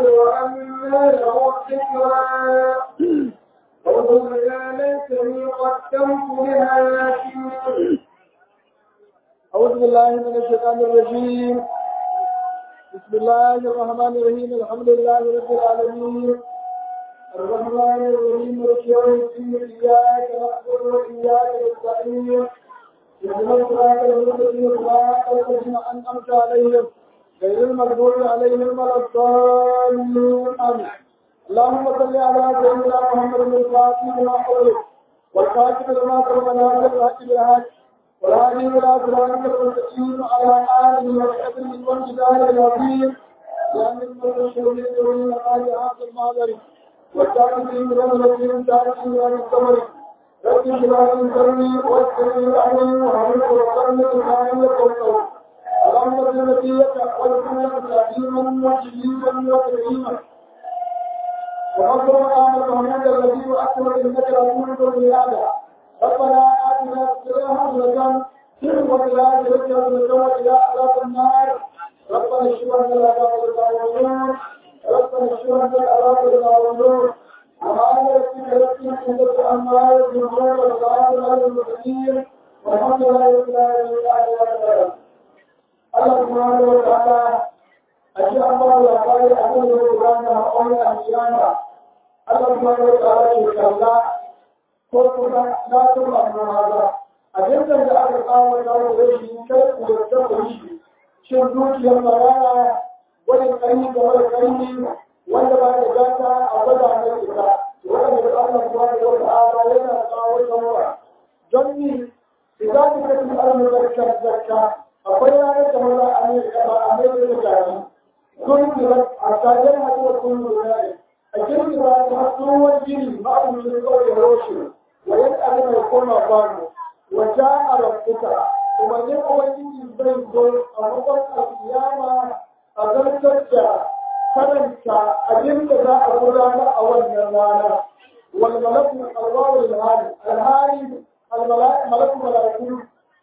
وأنى له الذكرى وقل يا ليتني قدمت لحياتي أعوذ بالله من الشيطان الرجيم بسم الله الرحمن الرحيم الحمد لله رب العالمين الرحمن الرحيم مالك يوم الدين إياك نعبد وإياك نستعين اهدنا الصراط المستقيم صراط الذين أنعمت عليهم غير المغضوب عليهم ولا الضالين آمين اللهم صل على سيدنا محمد الفاتح لما أغلق والخاتم لما سبق ناصر الحق بالحق والهادي إلى صراطك المستقيم على آله وصحبه والجدال العظيم لأن المرسلين يريد آل هذا المعذر والتعبدين رمضان تعبدين والصبر رب اشرح لي صدري ويسر لي أمري وحمد وصلنا الحمد والقول اللهم صل نبيك والسنة تعظيما وتجليلا وتكريما وأكرم آمن محمد الذي وأكرم إنك رسول بالعادة ربنا آتنا في الدنيا حسنة وفي الآخرة حسنة وإلى عذاب النار ربنا اشف عنا العذاب والنور ربنا اشف عنا العذاب والنور وما يكفيك ربك عندك عما يصفون وسلام على المرسلين والحمد لله رب العالمين الله سبحانه وتعالى أشياء الله وقال أقول لنا أولى القيامة الله سبحانه وتعالى يقول ko kuma na tuba amma ba a dukkan da aka kawo da wani shi kai ku da ta ku shi shin dukiyar maraya wani karni da wani karni wanda ba da gata a gwada na ita wanda da Allah subhanahu wa ta'ala yana kawo shawara don ni idan ka kace Allah barka zakka akwai ranar da maza a ne ba a mai da gari kun kira a tsarin haɗuwa kun lura a kirkira ta tsohon gini ma'amurin kawai roshin ويسأل من يكون أفانه وجاء ربك ومن يقوى يجي بيته أمضل القيامة أذلتك كرمك أجمك ذا أقرانا أول نرانا والملك الله الهادي الهادي الملك ملك ملائكة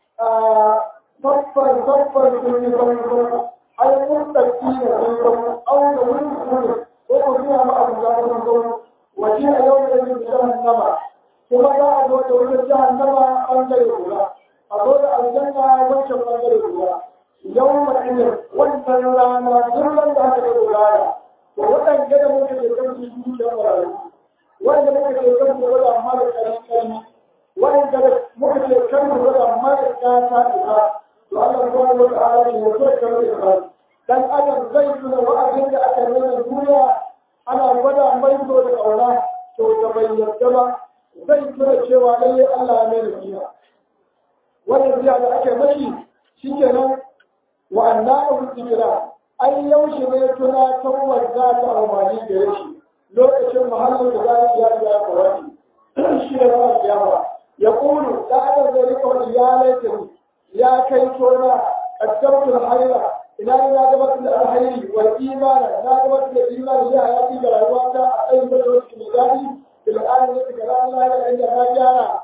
صفر صفر كل صفر أي مستقيم فيكم أو نوين كل وقضيها مع الله وجيء يوم الذي جهنم kuma za a zo da wani jahannama ɓangare guda a zo da aljanna wancan ɓangare guda yau ma'inin wannan rana duk da aka yi gudana to waɗanda da muka ke kan su yi da marayu wanda muka ke kan su wadda mara ƙarfi ƙarfi wanda muka ke kan su wadda mara ƙata ita to Allah kuma wa ta'ala ne ya so kan ita dan adam zai tuna wa'azin da aka nuna duniya ana gwada mai so da ƙauna to da bai yarda ba zai tura cewa lallai Allah ya mai rufiya wannan biya da ake mashi shi kenan wa annahu zikra ai yaushe ne tuna tawar za ta amfani da shi lokacin mahallin da za ya ya kawai shi ne ba kiyama ya kulu da adam zai rika wani ya laifin ya kai tona qaddamtul hayra ina ne na gabatar da alhairi wal imana na gabatar da imani ya hayati ga rayuwata a tsayin da wasu mai daɗi بالآن يتكلم الله عند هاجانا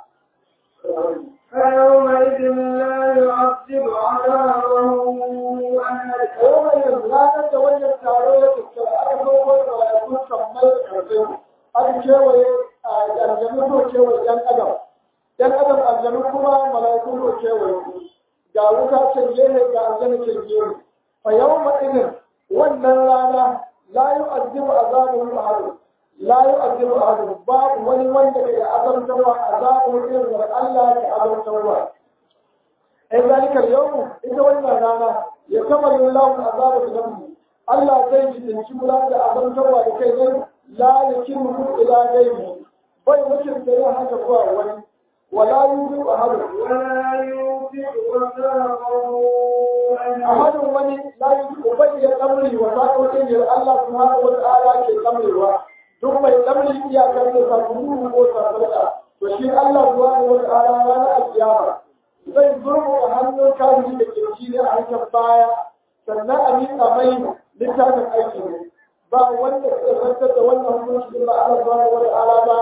فيومئذ لا يعذب عذابه أحد يومئذ لا نتولى التعرية الأرض ولا يكون كمال الأرض أن كيوي الجنة كيوي ين أدم ين أدم الجنة كما ملايكون كيوي ga wuta can gehe ga aljanna can gehe fa yawma idin wannan rana la yu'adhibu azabahu ahad لا يؤذن أحد باب ولي من دعي أذن توا عذاب إذن الله كأذن توا أي ذلك اليوم إذا ولنا رانا يكمل الله العذاب بذنبه الله زي تنشملا أذن توا لكي لا يكمه إلى غيره بل وجد كي حاجة ولي ولا يوجد أحد ولا يوثق وثاقه أحد ولي لا يوجد أبي أمري وثاقه إلا الله سبحانه وتعالى كأمره duk mai tsamri iyakar da sabulu ko sarfarka to shi Allah subhanahu wa ta'ala ranar alkiyama zai zurmu a hannun kafiri da kirki ne a hankali baya sannan a miƙa mai littafin aiki ne ba wanda ke zartar da wannan hukunci ba Allah subhanahu wa ta'ala ba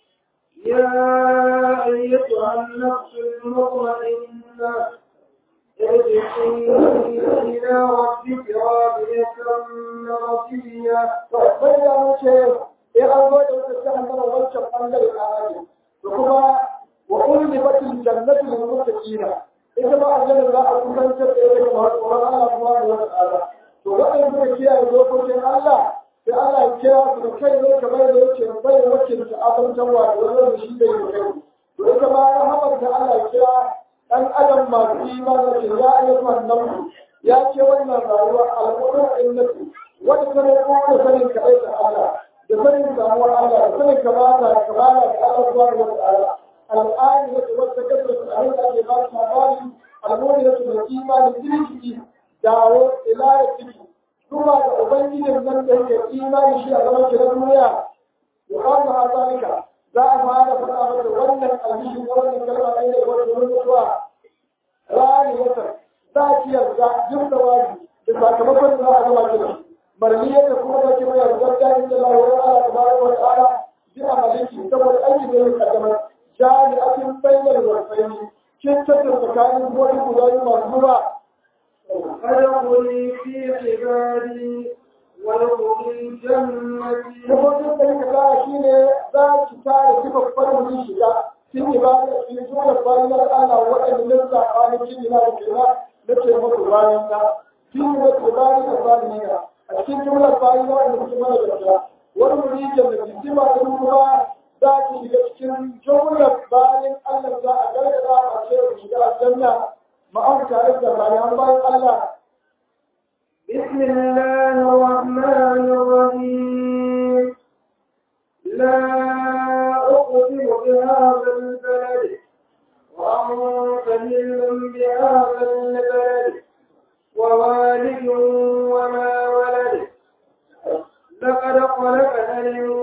يا أيتها النفس المطمئنة ارجعي إلى ربك راضية مرضية bai da mu ce ya an zo da wata jahannama wancan bangare a aji da kuma wa ulli batil jannatu lil muttaqina ita ma aljanna za a kusantar da ita ga tsoron Allah subhanahu wa ta'ala to waɗanda suka kiyaye dokokin Allah sai Allah ya kira su da kai ne kamar da yake bai wacce ta azantarwa da wannan shi da yake kai to ita ma rahamar da Allah ya kira dan adam masu imani ce ya ayyuhan nan ya ce wannan rayuwa al'ummar innatu wanda ta roƙo da sanin kaɗai da Allah da sanin samuwar Allah da sanin kamata da kamala da Allah subhanahu wa ta'ala al'ani da wata kasar da abin da ake ba su labari al'umma da su da imani kirki dawo ila ya ciki kuma da ubangijin nan da yake imani shi a zaman kiran duniya ya kama ha zalika za a fara faɗa mata wannan alhishi na wannan kalma ɗaya da wata wani mutuwa rani wata za ki yarda jin da wani da sakamakon da za a gama kira marmiyar da kuma da kima yarda ta yi da lawa Allah tabaraka wa ta'ala bi amaliki saboda aiki da yake kaddamar jami'atin bayyana warfaini kin tattara tsakanin wani guda biyu masu zuwa فادخلي في عبادي وادخلي جنتي Rubutun da yake kara shi ne za ki kare sifar farin shiga sun yi ba da shi zuwa bayan Allah waɗanda nan saɓanin jini na da kira na ce muku bayan ta. Shi ne da ke bayan da bayan ne a cikin jumlar bayan waɗanda suke mana gaskiya. Wani murijin da jisima da kuma za ki shiga cikin jumlar bayan Allah za a gargaza a ce ku shiga aljanna ma'an tare da bayan bayan Allah بسم الله الرحمن الرحيم لا أقسم بهذا البلد وأنت هل بهذا البلد ووالد وما ولد لقد خلقنا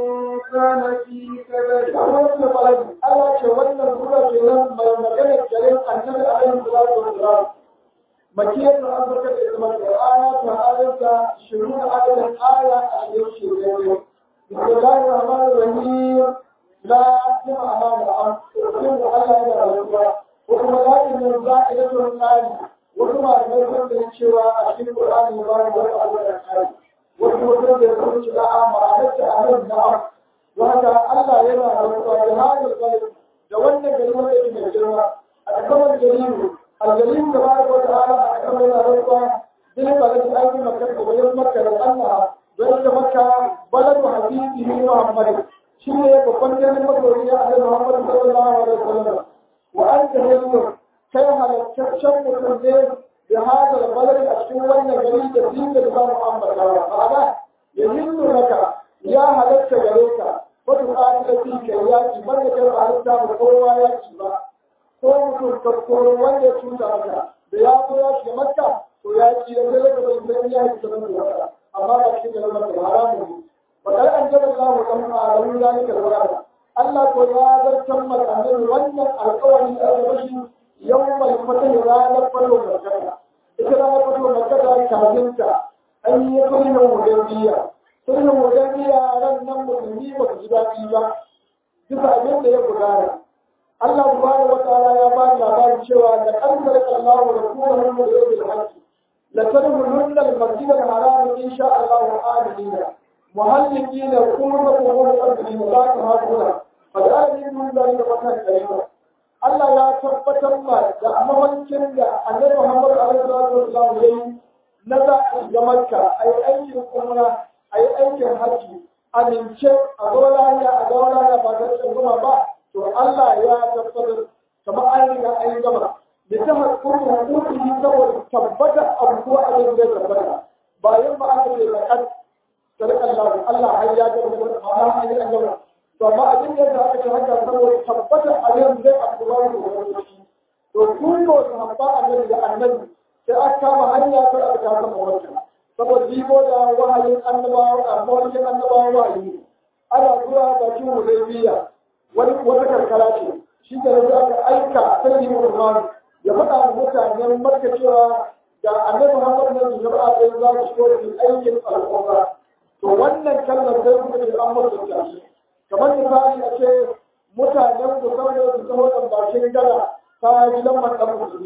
الإنسان في كبد wannan baladi Allah ce wannan sura ce nan mai magana garin annabi alaihi salatu wassalam makiyar da an barka da ita da aya ta ayata shiru da ayatan aya a cikin shirin bismillahir rahmanir rahim la jama'a da an sun da Allah ya rayuwa ko kuma la inna za'ilatul qali wasu malamai sun da cewa a cikin Qur'ani ba da wani abu da kai wasu mutum da sun ci da'a ma'anarta a nan na'am wanda Allah yana rantsuwa da hadin kalmi da wannan gari wanda yake mai girma a kaman garibu algarin da ba da ta'ala a kaman yana rantsuwa din balad aiki makka da bayan makka da Allah don da makka baladu habibi Muhammad shi ne babban garin masoyi ya Annabi Muhammad sallallahu alaihi wasallam wa anta hillu kai halaccen mutum ne da hadal balad a cikin wannan gari da dinga da ba Muhammad ma'ana ya hillu naka ya halatta gare ka wata tsari da fi kai yaki banda kai ba halitta ba kowa yaki ba ko mutum ka koro wanda ya cuta maka da ya zo ya shiga makka to ya ci da sai ka bai san ya yi zaman da haka amma ba cikin da makka haramu ne wa kar an jaba Allah kan alamu zalika wala Allah ko ya zartar maka ne wannan alƙawari da aka bashi yawmal fatah ranar falo makka ita ranar falo makka ta kafinta an yi kullum hudaybiya sulhun wajen yaran nan musulmi ba su ji daɗi ba bisa abin da ya gudana Allah subhanahu wa ta'ala ya ba da labarin cewa da kankar Allahu da kuma mun da yake da haƙƙi la tadkhulunna al-masjid al-haram in sha Allah amina muhallikina kullu qawmin qadrin la tahaquna fadani mun da da fatan karima Allah ya tabbatar ma da mawancin da Annabi Muhammad alaihi wasallam yayi na za a ga Makka ai aikin umra a yi aikin hajji amince a zo lahiya a ga lahiya ba ta tsanguma ba to Allah ya tabbatar kamar an riga an yi gama da ta hakuri hukuki saboda tabbata abubuwa a yin zai tabbata bayan ba aka ce zakat sadaka Allah Allah har ya gama da amma an yi an gama to amma abin da aka ce haka saboda tabbata a yin zai abubuwa da wani to kun ko su habba annabi da annabi sai aka kama hanya ta aka kama wancan saboda jibo da wahayin annabawa a mawakin annabawa wahayi ana zuwa bakin hudaybiya wani wata karkara ce shi da yanzu aka aika sai Usman ya faɗa wa mutanen Makka cewa da annabi Muhammad ne da jama'a sai za su shigo da aikin al'umma to wannan kalmar sai suka ce an mutu ta shi kamar misali a ce mutanen ku saboda su zama da bakin gada ta gidan mandan musulmi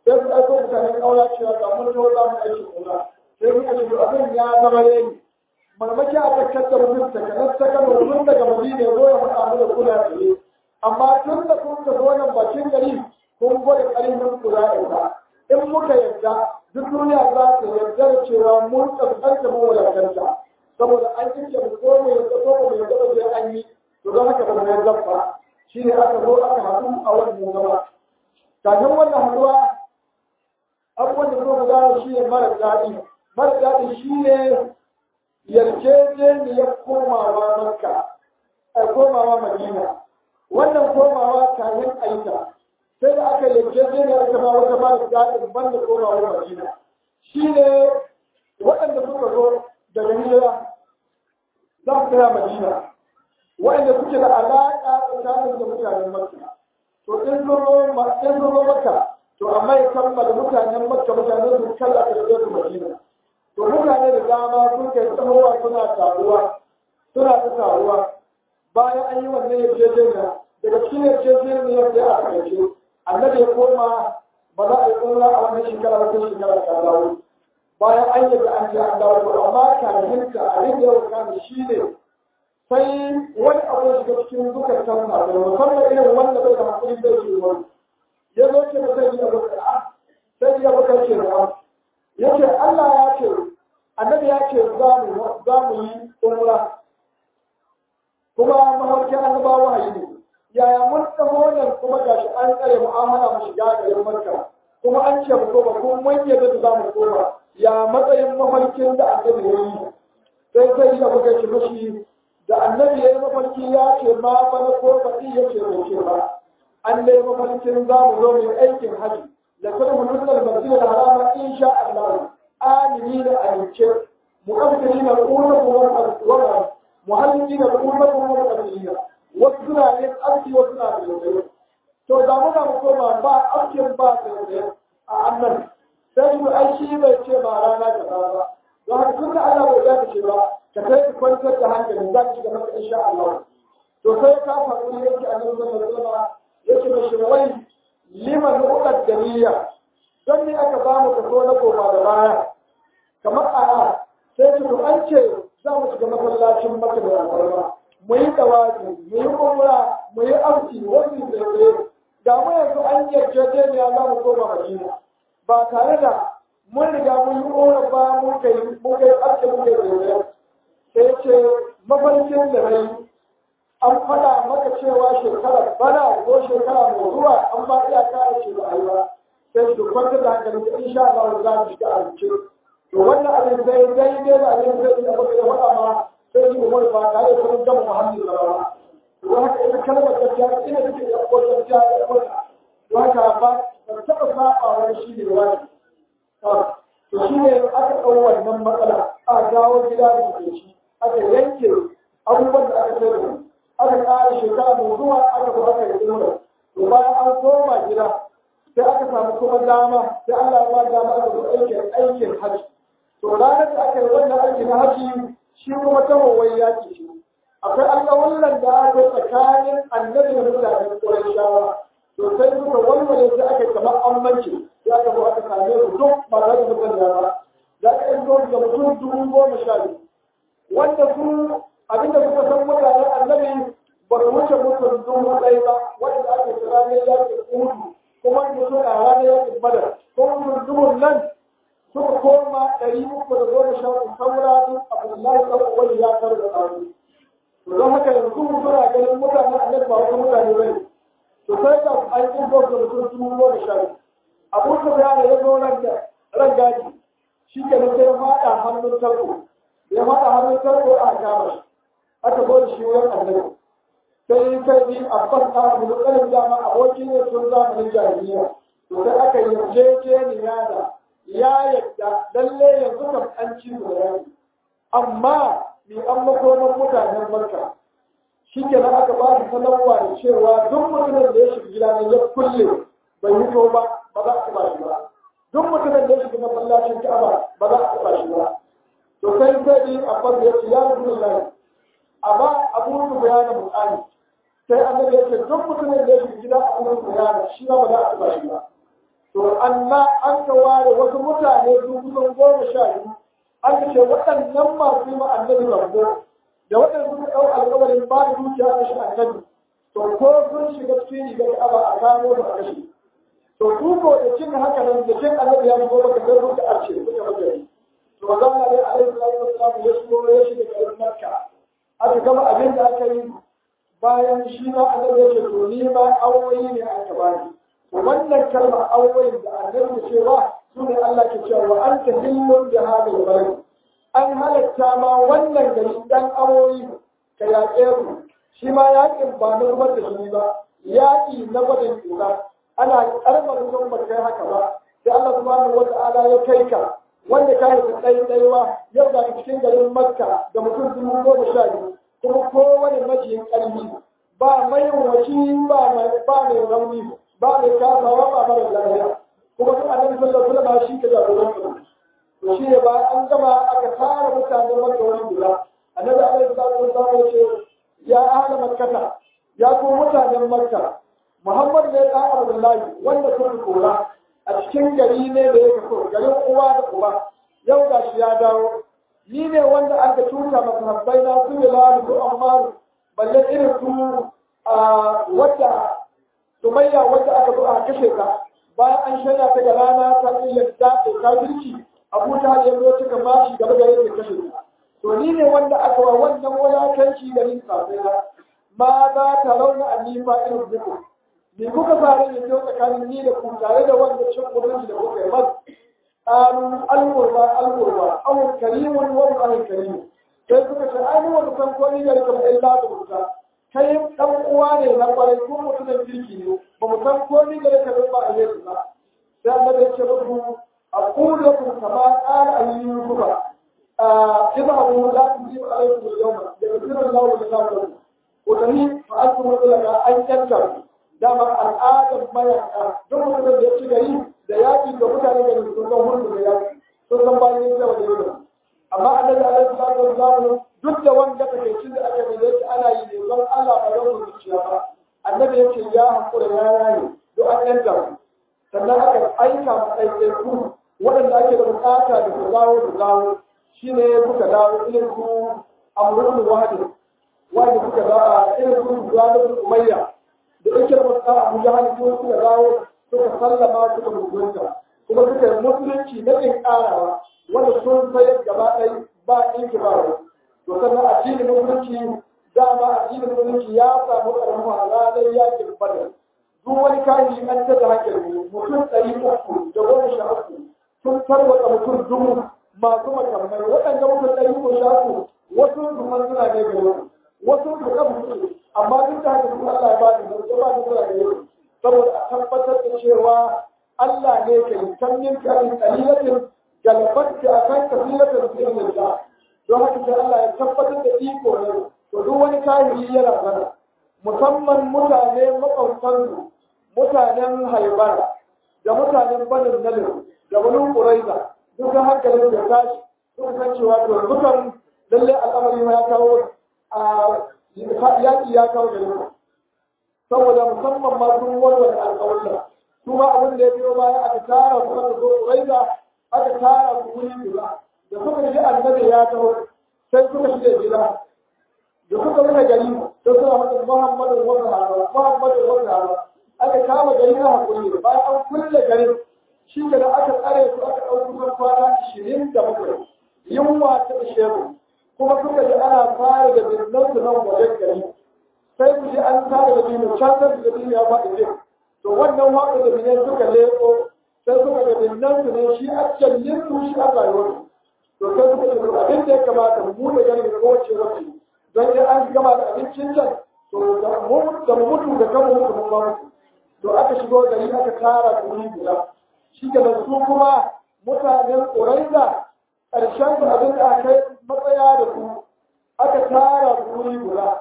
sai su aiko mutanen ƙaura cewa ga mun zo za mu aiki ƙaura sai muka ce abin ya zama yayi marmaki a tattakar mutum ta kanar ta kano tun daga madina zo ya faɗa mu da kula tsaye amma tun da kun ka zo nan bakin gari kun gwada ƙarfin kula da in muka yarda duk duniya za ta yarda da cewa mun kaskanta mu wadakanta saboda an kinke mu ko mu yarda ko mu yarda ba sai an yi to don haka ba mu yarda ba shi ne aka zo aka haɗu a wannan zama kafin wannan haɗuwa abubuwan da kuma gano shi ne mara daɗi mara daɗi shi ne yarjejeniyar komawa makka a komawa madina wannan komawa kayan aika sai da aka yarjejeniyar aka ba wata mara daɗin banda komawa madina shi ne waɗanda suka zo daga hijira za su kira madina waɗanda suke da alaƙa tsakanin da mutanen makka to in zo makka to amma ya kammala mutanen makka mutanen su kalla ka da su madina to mutane da dama sun kai tsawowa suna taruwa suna ta taruwa bayan an yi wannan yarjejeniya daga cikin yarjejeniyar da aka kace annabi ya koma ba za a yi umra a wannan shekara ba sai shekara ta dawo bayan an yi da an je an dawo to amma kafin ka a rike yau kan shi ne sai wani abu ya shiga cikin dukkan tanna da musamman irin wanda bai da hakuri bai shi wani ya zo ce sai ya baka sai ya baka ce da ya ce Allah ya ce annabi ya ce za mu za mu yi umra kuma mafarkin annabawa wahayi ne yaya mun taho nan kuma gashi an tsare mu an hana mu shiga garin Makka kuma an ce mu koma kuma mun yadda za mu koma ya matsayin mafarkin da annabi ya yi sai sai ya baka ce mashi da annabi ya yi mafarki ya ce ma bana ko faɗi ya ce bai ce ba an dai mafarkin za mu zo mai aikin haji da kuma mu nuna masjid al-haram insha Allah amini da amince muqaddiri na qulubu wa al muhallili da qulubu wa al wasu suna yin aski wasu na da to da mu mu koma ba askin ba da a annan sai mu aiki bai ce ba rana ta ba don haka tun da Allah bai ya ce ba ka kai ka kwantar da hankali za ka shiga maka insha Allah to sai ka faɗi ne yake annabi sallallahu alaihi wasallam yake da shirwai liman uqad dariya don ne aka ba mu kaso na koma da baya kamar a sai su to an ce za mu shiga masallacin maka da alfarma mu yi tawazi mu yi umra mu yi amsi wasu da tsaye da mu yanzu an yarjejeniya za mu koma madina ba tare da mun riga mun yi umra ba mun kai mun kai ake mun kai tsaye sai ce mafarkin da rai an faɗa maka cewa shekara bana ko shekara mai zuwa an ba iya kare shi da aiwa sai su kwantar da hankali da insha Allah za mu shiga alce to wannan abin sai daidai da abin sai da muka da faɗa ma sai su umar ba tare da sun gama muhammadu sallallahu to haka ita kalmar gaskiya ina take da ko gaskiya da ko to haka ba ba taɓa saba wani shi ne wani to shi ne aka ɗau wannan matsala a dawo gida da ke shi aka yanke abubuwan da aka sai aka ƙara shekara mai zuwa aka zo aka yi umar to bayan an koma gida sai aka samu kuma dama sai Allah ya ba dama aka zo aikin aikin haji to ranar da aka yi wannan aiki na haji shi kuma ta wawai yaki shi akwai alƙawullan da aka yi tsakanin annabi da mutanen ƙurayshawa to sai suka walwale sai aka yi kamar ammanci sai aka zo aka same su duk ba za su mutan da za ka yi zo da mutum dubu goma sha biyu wanda su abinda suka san mutanen annabi ba su wuce mutum dubu ɗaya ba wanda aka kira ne yakin uhudu kuma da suna ranar yakin badar kuma mutumin nan suka koma ɗari uku da goma sha uku saura duk abdullahi ɗan uwani ya kar da tsaro to don haka yanzu suna ganin mutanen annabi ba wasu mutane ba ne to sai ka an yi gwamnati da mutum dubu goma sha biyu abu su ya ya zo ran gaji shi ke nan sai ya faɗa hannun tarko ya faɗa hannun tarko a kama shi aka zo da shi wurin annabi sai kai ni a ban a mulkarin dama abokin ne sun zamanin jahiliya to sai aka yarjejeniya da ya yadda lalle yanzu kam an ci su da yaki amma ni an makonan mutanen marka shi ke nan aka ba su sanarwa da cewa duk mutumin da ya shiga gida ne ya kulle bai hito ba ba za a taɓa shi ba duk mutumin da ya shiga masallacin ka'aba ba za a taɓa shi ba to sai sai ni a ban da ya ce ya rubu lai amma abu su bayanin buƙani sai annabi ya ce duk mutumin da ya shiga gida a wurin bayana shi ba za a taɓa shi ba to amma an ka ware wasu mutane su kusan goma sha biyu an ka ce waɗannan masu yi ma annabi zambo da waɗanda suka ɗau alƙawarin ba da dukiya da shi annabi to ko sun shiga cikin rigar ka'aba a kamo su a kashe to su ko da cin haka nan da cin annabi ya shigo maka sai suka arce suka magari to ba za mu ne alaihi salatu wasallam ya shigo ya shiga garin makka aka gama abin da aka yi bayan shi ma annabi ya ce to ni ma awoyi ne aka bani to wannan kalmar awoyin da annabi ya ce ba su ne Allah ke cewa wa anta hillun bi hadal balad an halatta ma wannan gari dan awoyi ka yaƙe su shi ma yaƙin ba na zubar da shi ba yaƙi na gwadin tsira ana karɓar mutum ba kai haka ba sai Allah subhanahu wata'ala ya kai ka wanda ka yi ɗai ɗaiwa yau da cikin garin Makka da mutum dubu goma sha biyu kuma kowane majiyin ƙarfi ba mai waci ba mai ba mai rauni ba mai kasawa ba mara lafiya kuma duk annabi sallallahu alaihi wasallam shi ka jagoran su to shi ne ba an gama aka tara mutanen Makka wani guda annabi alaihi salatu wasallam ya ce ya ahla makkata ya ku mutanen Makka Muhammad ne ɗan Abdullahi wanda kun kora a cikin gari ne da ya kaso garin uwa da uba yau ga shi ya dawo ni ne wanda aka tuta masahabbai na su Bilal su Ammar balle irin su a wata Sumayya wanda aka zo a kashe ka bayan an shaida ta ga rana ta iya dace kafirci Abu Talib ya zo cika mashi gaba da yake kashe ka to ni ne wanda aka wa wannan wulakanci garin kafira ma za ta launa annifa irin zuku me kuka fara yin yau tsakanin ni da ku tare da wanda cin kudin da kuka yi mas qalu al-qurba al-qurba aw karimun wa al karim sai suka ce ai mu wanda san ko ni da kuma illa da musa kai dan uwa ne na kwarai ko mutumin kirki ne ba mu san ko ni da kuma ba a yi ba sai Allah ya ce muku aqulu lakum kama qala ayyuba اذهبوا لا تجيب عليكم اليوم يغفر الله لكم وتنين فأنتم لك أن تنكروا dama al'adar mayaka duk mutumin da ya ci gari da yaƙi da mutane da sun san hulɗu da yaƙi sun san bayan yin zama da yau amma annabi alaihi salatu wasallam duk da wanda take cin da aka da yake ana yi ne don Allah ba don zuciya ba annabi yake ya hakura ya yayi duk an yanta sannan aka aika ma ɗaiɗaiku waɗanda ake da bukata da su dawo su dawo shine suka dawo irin su amrul wahid wanda suka dawo irin su zuwa umayya da yake da masu abu jahal ko suka dawo suka sallama suka mutunta kuma suka yi musulunci na ɗin ƙarawa wanda sun sayar gaba ɗaya ba ɗinki ba wa to sannan addinin musulunci dama addinin musulunci ya samu ƙarfafa ranar yakin badar duk wani kayan an ta da hankali mutum ɗari uku da goma sha uku sun tarwata mutum dubu masu makamai waɗanda mutum ɗari uku sha uku wasu su suna ne gari wasu su kafa amma duk da haka kuma Allah ya ba da zarge ba da zarge saboda a tabbatar da cewa Allah ne ke yi tannin karin kalilatin galabatta a kan kafilatin sirrin da don haka sai Allah ya tabbatar da iko ne to duk wani kahiri yana zana musamman mutane makwabtansu mutanen haibara da mutanen banin nalir da wani ƙuraiza duk hankalin da tashi duk san cewa to dukan lallai al'amari ya kawo a yaƙi ya kawo gare mu saboda musamman ma sun warware alƙawarta su ma abin da ya biyo baya aka tara su aka zo raiza aka tara su wuri guda da suka ji annabi ya taho sai suka shige gida da suka rufe gari sai suna mata muhammadu wata hara muhammadu wata hara aka kama gari na hakuri bayan an kulle garin shi da aka tsare su aka ɗauki kusan kwana ashirin da bakwai yunwa ta ishe mu kuma suka ji ana fara da birnin su nan wajen gari sai ku ji an fara da birnin can da birnin ya faɗi ne to wannan waƙa da birnin suka leƙo sai suka ga birnin su ne shi a callin su shi a rayuwar to sai suka ce abin da ya kamata mu da gani da kowace wace don ya an gama da abincin can to da mu mutu da kan mutu mun ba to aka shigo gari aka tara da wuri guda shi da su kuma mutanen ƙuraiza ƙarshen su abin da aka yi matsaya da ku aka tara ku wuri guda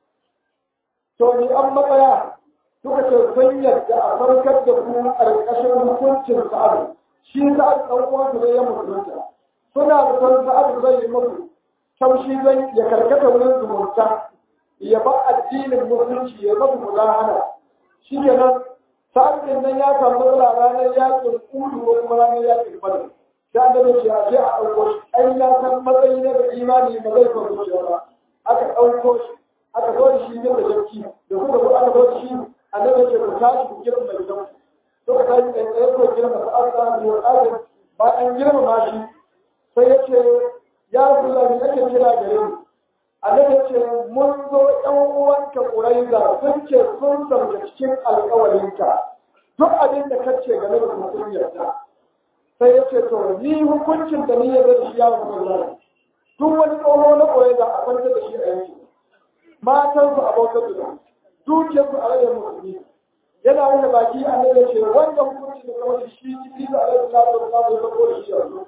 to ni an matsaya suka ce sun yadda a farkar da ku ƙarƙashin hukuncin sa'adu shi sa'adu ɗan uwansu ne ya musulunta suna da san sa'adu zai yi musu taushi zai ya karkata wurin zumunta ya ba addinin musulunci ya masu mulahana shi kenan sa'ad din nan ya samu matsala ranar yakin kudu ko kuma ranar yakin badar sai annabi ce a je a ɗauko shi ai na san matsayi na da imani ba zai faru shi ba aka ɗauko shi aka zo da shi ne da jaki da suka zo aka zo da shi annabi ce ku tashi ku girma mai gidan to ka tashi kai tsaye ko girma sa'ad da mu al'adar ba an girma ma shi sai ya ce ya rasulullah me ake kira gare ni annabi ya ce mun zo ɗan uwanka ƙuraiza sun ce sun sauke cikin alƙawarinka duk abin da ka ce game da sun yarda sai ya ce to ni hukuncin da ni ya zai shi ya rasulullah duk wani tsoho na ƙuraiza a kwantar da shi a yanki matansu abokan da dukiyarsu a rayuwar musulmi yana wani baki annabi ya ce wanda hukuncin da kawai shi ciki da alaihi salatu wa sallam ya zabo da shi yanzu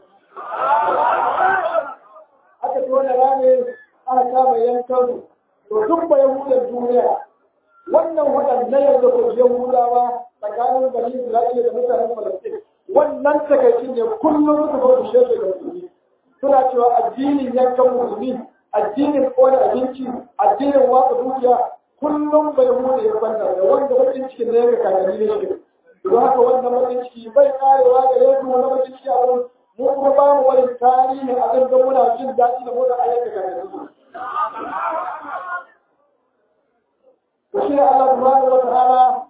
aka ci wani rami aka kama yankan to duk ba yahudan duniya wannan waɗannan yanzu ko yahudawa tsakanin bani isra'ila da mutanen falastin wannan takaicin ne kullum suka zo su shirya da musulmi suna cewa addinin yankan musulmi addinin ƙone abinci addinin watsa dukiya kullum bai hude ya kwanta da wanda bakin cikin ne ga kakanni ne shi don haka wannan bakin ciki bai karewa ga yanzu wani bakin ciki a wurin mu kuma ba mu wani tarihi a kan muna jin daɗi da motsa ayyuka kakanni su to shi ne Allah subhanahu wa ta'ala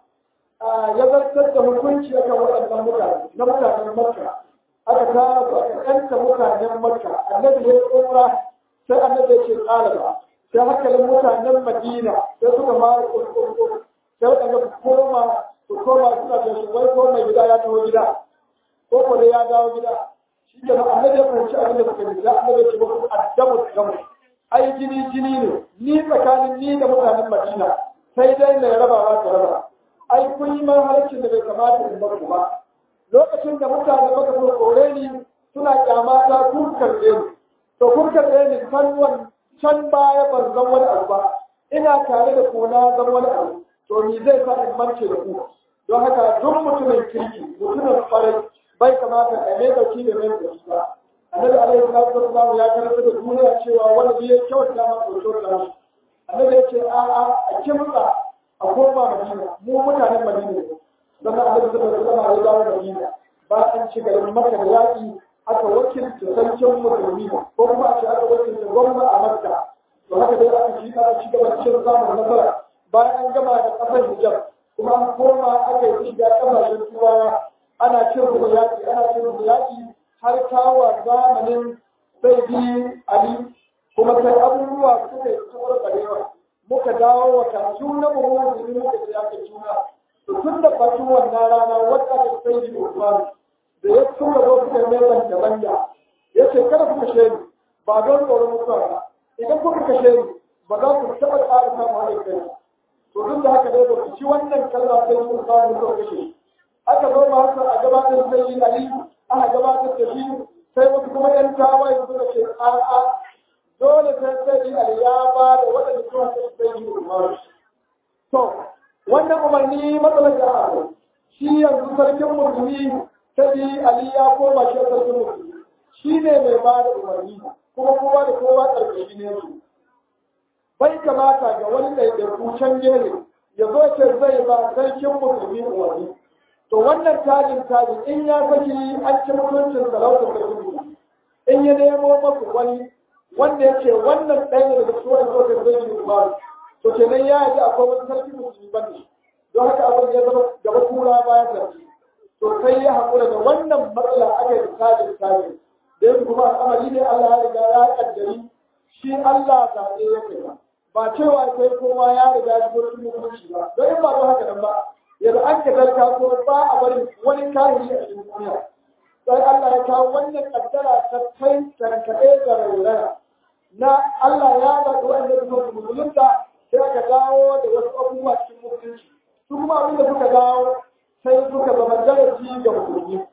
ya zartar da hukunci akan waɗannan mutane na mutanen Makka aka tara su aka kanta mutanen Makka annabi ya tsora sai annabi ya ce ƙalaba sai hankalin mutanen Madina sai suka mara kurkurkur sai waɗanda su koma su koma suna da shi wai ko mai gida ya taho gida ko ko dai ya dawo gida shi ke nan annabi ya fahimci abin da suka yi annabi ya ce muku addamu gamu ai jini jini ne ni tsakanin ni da mutanen Madina sai dai mai rabawa ta raba ai kun yi mahalarcin da bai kamata in bar ku ba lokacin da mutane maka so kore ni suna kyamata kun karɓe ni to kun karɓe ni kan can baya ban zan wani abu ba ina tare da kuna zan wani abu to ni zai sa in mance da ku don haka duk mutumin kirki mutumin kwarai bai kamata a mai dauki da mai dauki ba annabi alaihi salatu wasallam ya karanta da duniya cewa wanda bai kyauta ma ko kyauta shi annabi ya ce a a a kimsa a koma madina mu mutanen madina ne don haka annabi sallallahu alaihi wasallam ya dawo madina ba an ci garin makka da yaƙi aka wakilta sarkin musulmi ko kuma a ce aka wakilta gwamna a makka to haka dai aka ci aka ci gaba cikin samun nasara bayan an gama da kasar hijab kuma an koma aka yi shiga kasashen turawa ana cin rubu yaƙi ana cin rubu yaƙi har kawo zamanin sai bi ali kuma sai abubuwa suka yi tsohuwar barewa muka dawo wa kasu na muhimmanci muka ce aka juna to tun da batun wannan rana wadda aka sai bi usmanu da ya tura zo suka neman da manya ya ce kada ku kashe ni ba don tsoron mutuwa ba idan kuka kashe ni ba za ku taɓa ƙara samun haɗin kai to duk da haka dai ba ku ci wannan kalma sai ku samu mutuwa kashe aka zo ma haka a gabatar da yi ali aka gabatar da shi sai wasu kuma ƴan tawaye suka ce a'a dole sai sai yi ali ya ba da waɗanda suka kashe sai yi umaru to wannan umarni matsalar da aka shi yanzu sarkin musulmi sai Ali ya koma shi sarkin musulmi shi ne mai ba da umarni kuma kowa da kowa ƙarƙashi ne su bai kamata ga wani ɗaiɗaiku can gefe ya zo ce zai ba sarkin musulmi umarni to wannan tajin tajin in ya saki an ci mutuncin sarautar sarkin musulmi in ya nemo masu wani wanda ya ce wannan ɗaya daga cikin wani sokar zai yi umaru to kenan ya yi akwai wani sarkin musulmi ban ne don haka abin ya zama gaba kura bayan sarki to sai ya haƙura da wannan matsala aka yi tajin tajin da yanzu kuma al'amari ne Allah ya riga ya kaddari shi Allah zaɓe ya kai ba ba cewa sai kowa ya riga ya shigo cikin hukunci ba don in ba don haka nan ba yanzu an ka tarka ko ba a bari wani kahiri a cikin duniya sai Allah ya kawo wannan kaddara ta kai tankaɗe da rairaya na Allah ya zaɓi wanda su su musulunta sai aka dawo da wasu abubuwa cikin musulunci su kuma abin da suka dawo sai suka zama darasi ga musulmi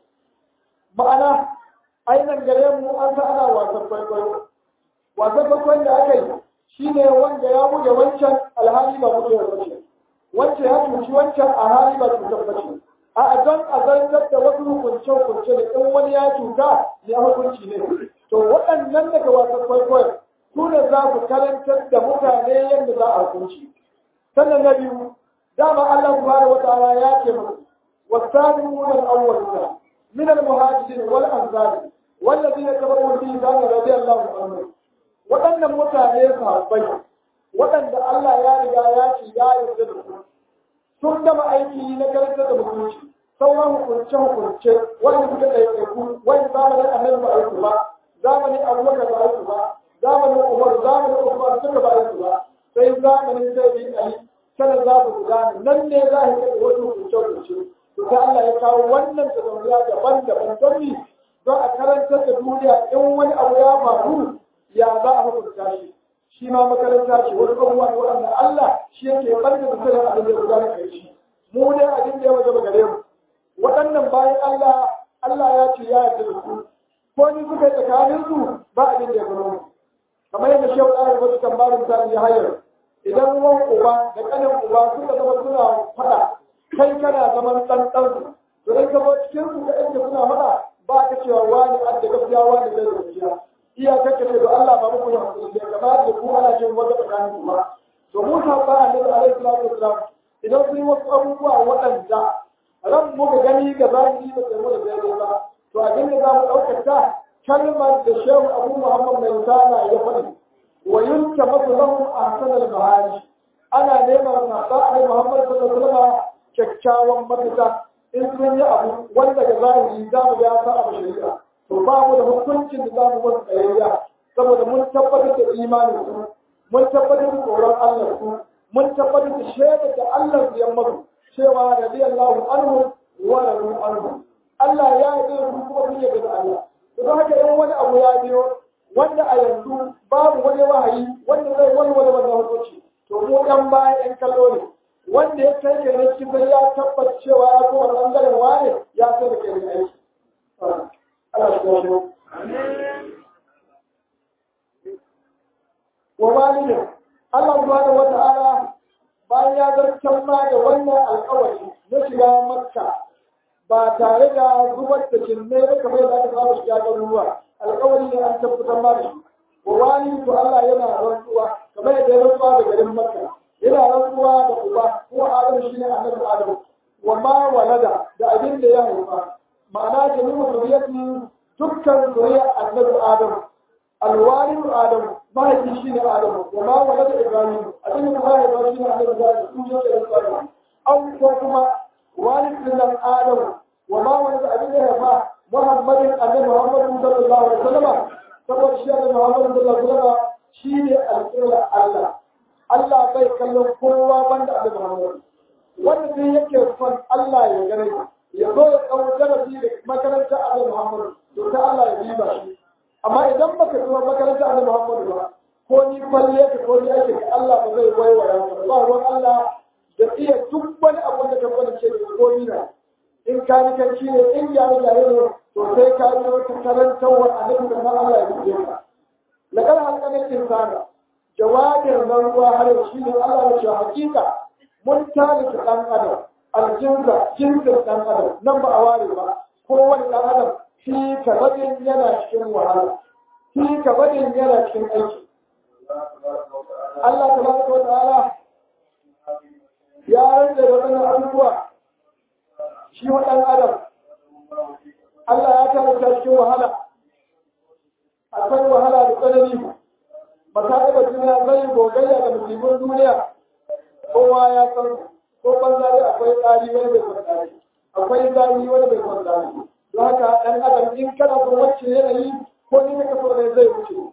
ma'ana ainihin gare mu an sa ana wasan kwaikwayo wasan kwaikwayon da aka yi shi ne wanda ya buge wancan alhali ba buge bace wancan ya cuci wancan a hali ba cutar bace a don a zartar da wasu hukunce hukunce da in wani ya cuta ya hukunci ne to waɗannan daga wasan kwaikwayon su ne za ku karantar da mutane yadda za a hukunci sannan na biyu dama Allah subhanahu wataala ya ce musu والسابقون الأولون من المهاجرين والأنصار والذين تبعوا الإيمان رضي الله عنهم waɗannan mutane sahabbai waɗanda Allah ya riga ya ce ya yarda da su sun gama aiki na karanta da mutunci sauran hukunce hukunce wanda suka ɗaiɗaiku wani zamanin annabi ba aiki ba zamanin abubakar ba aiki ba zamanin umar zamanin usman suka ba aiki ba sai zamanin sai bin ali sanar za su gudana nan ne za a yi wasu hukunce hukunce to sai Allah ya kawo wannan tafiya daban-daban don ni don a karantar da duniya in wani abu ya faru ya za a hukunta shi shi ma makaranta ce wani abubuwa ne waɗanda Allah shi yake ɓarke da sanin abin da ya gudana kai shi mu ne abin da ya waje gare mu waɗannan bayan Allah Allah ya ce ya yarda da su ko ni suka yi tsakanin su ba abin da ya gano mu kamar yadda shehu ɗaya wasu kan barin ta ya hayar idan wan uba da ƙanin uba suka zama suna faɗa kai kana zaman ɗan ɗan to dai ka cikin su ka inda suna faɗa ba ka cewa wani adda gaskiya wani bai da gaskiya iyakar ka ce da Allah ba muku yin hakuri da kamar da ku ana jin wata tsakanin ku ba to mu ta ba annabi alaihi salatu wasalam idan sun yi wasu abubuwa waɗanda ran muka gani ga zahiri ba sai mu da daidai ba to abin da za mu ɗaukata kalmar da shehu abu muhammad mai sana ya faɗi wa yunka masu lahum ahsan al-mahari ana neman sahaba annabi muhammad sallallahu alaihi wasallam kyakkyawan mafita in sun yi abu wanda ga zahiri za mu ga sa abu shari'a to ba mu da hukuncin da za mu wasu tsayayya saboda mun tabbatar da imanin su mun tabbatar da tsoron Allah su mun tabbatar da shaidar da Allah ya masu cewa radiyallahu anhu wa radu anhu Allah ya yi da su kuma sun yarda da Allah to don haka in wani abu ya biyo wanda a yanzu babu wani wahayi wanda zai wani wani wannan hukunci to mu ɗan baya ɗan kallo ne wanda ya kai kai ne cikin ya tabbata cewa ya kuma ɓangaren wane ya sai da kai ne aiki Allah ya gano wa walidin Allah subhanahu wa ta'ala bayan ya zartar ma da wannan alƙawari na shiga makka ba tare da zubar da kinne ba kamar yadda aka saba shiga garuruwa alƙawari ne an tabbatar ma da shi wa wali to Allah yana rantsuwa kamar yadda ya rantsuwa da garin makka yana rantsuwa da uba ko adam shine annabi adam wa ma walada da abin da ya haifa ma'ana jami'u zuriyati dukkan zuriya annabi adam alwalid adam mahaifi shine adam wa ma walada ibrahim abin da mahaifa shine annabi ibrahim su ne da rantsuwa an ko kuma walid din adam wa ma walada abin da ya haifa muhammadin annabi muhammad sallallahu alaihi wasallam saboda shi annabi muhammad sallallahu alaihi wasallam shine alƙibla Allah Allah bai kallon kowa banda annabi muhammad wanda sai yake son Allah ya gane ya zo ya kawo darasi da makaranta annabi muhammad to ta Allah ya riba shi amma idan baka zo makaranta annabi muhammad ba ko ni falle ka ko ni ake Allah ba zai waiwaya ka ba ruwan Allah da iya duk wani abu da ka fara ce da ko ni na in ka ni kan ne in ya ni ne to sai ka yi wata karantarwar annabi da Allah ya yi ka laqad halqana insana jawabin nan ruwa har shi ne Allah ya ce hakika mun tare da dan adam aljinsa jinsin dan adam nan ba a ware ba kowane dan adam shi kabadin yana cikin wahala shi kabadin yana cikin aiki Allah tabaraka wa ta'ala ya rage da wannan abubuwa shi wa dan adam Allah ya karanta cikin wahala akwai wahala da tsanani ba ta taɓa duniya zai gogayya da musulmin duniya kowa ya san ko banza dai akwai tsari wani bai kwan tsari akwai zari wani bai kwan tsari don haka ɗan adam in kana son wacce yanayi ko ni ka so ne zai wuce